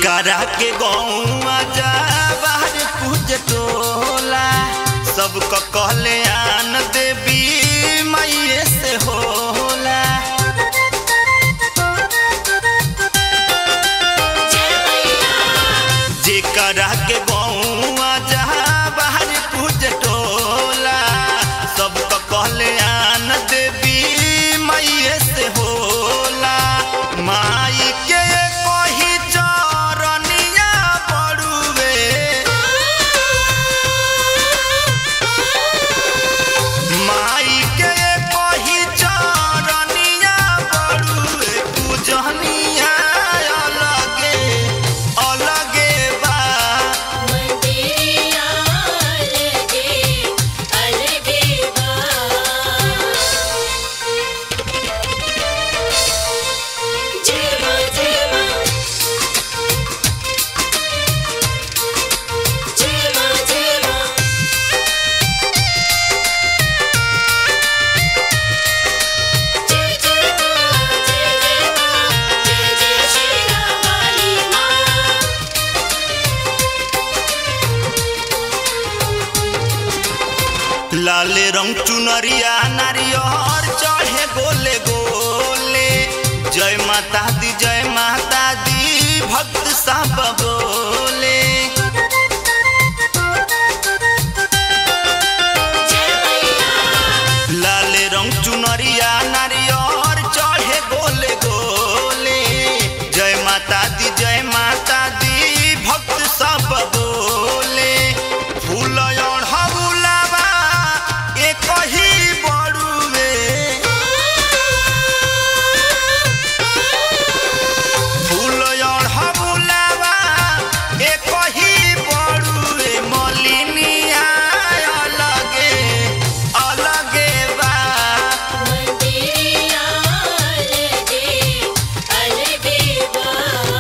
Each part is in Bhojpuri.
जेकरा के गौआ जा बाहर पूज टोला सबको कहले आन देवी मैये से होला जेकरा के गौआ जा बाहर पूज टोला सबको कहले आन देवी मैये से होला माई के कही चरनिया पड़ुवे माई के कही चरनिया पड़ुवे पूजनिया अलगे अलगे बा मंदिरिया अलगे अलगे बा जय मां जय मां जय मां जय मां जय जय मां जय जय मां जय जय श्री राम वाली मां लाल रंग चुनरिया नारियर चढ़े गोले गोले जय माता दी जय माता दी भक्त सब बोले जय मैया लाल रंग चुनरिया नारियर चढ़े गोले गोले जय माता दी जय माता दी भक्त सब बोले फूल अढ़बुलावा एक ही बड़ुए फूल अढ़बुलावा एक ही बड़ुए मलिनिया अलगे अलगे बा मंदिरिया अलगे अलगे बा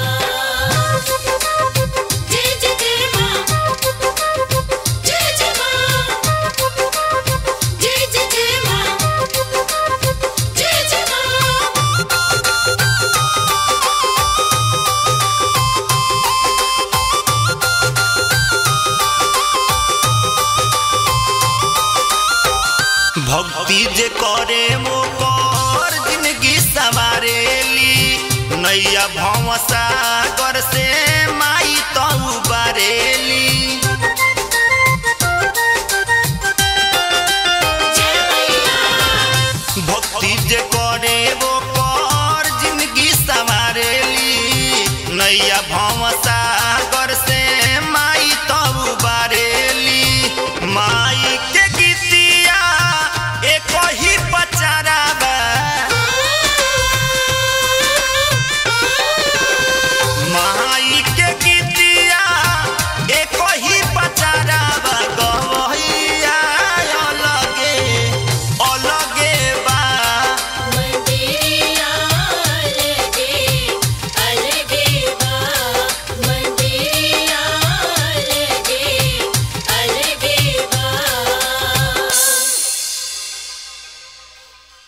जय जय जय मां जय जय मां जय जय जय मां जय जय मां भक्ति जे करे वो कर जिंदगी सवारेली नैया भवसा कर से माई तऊ बारेली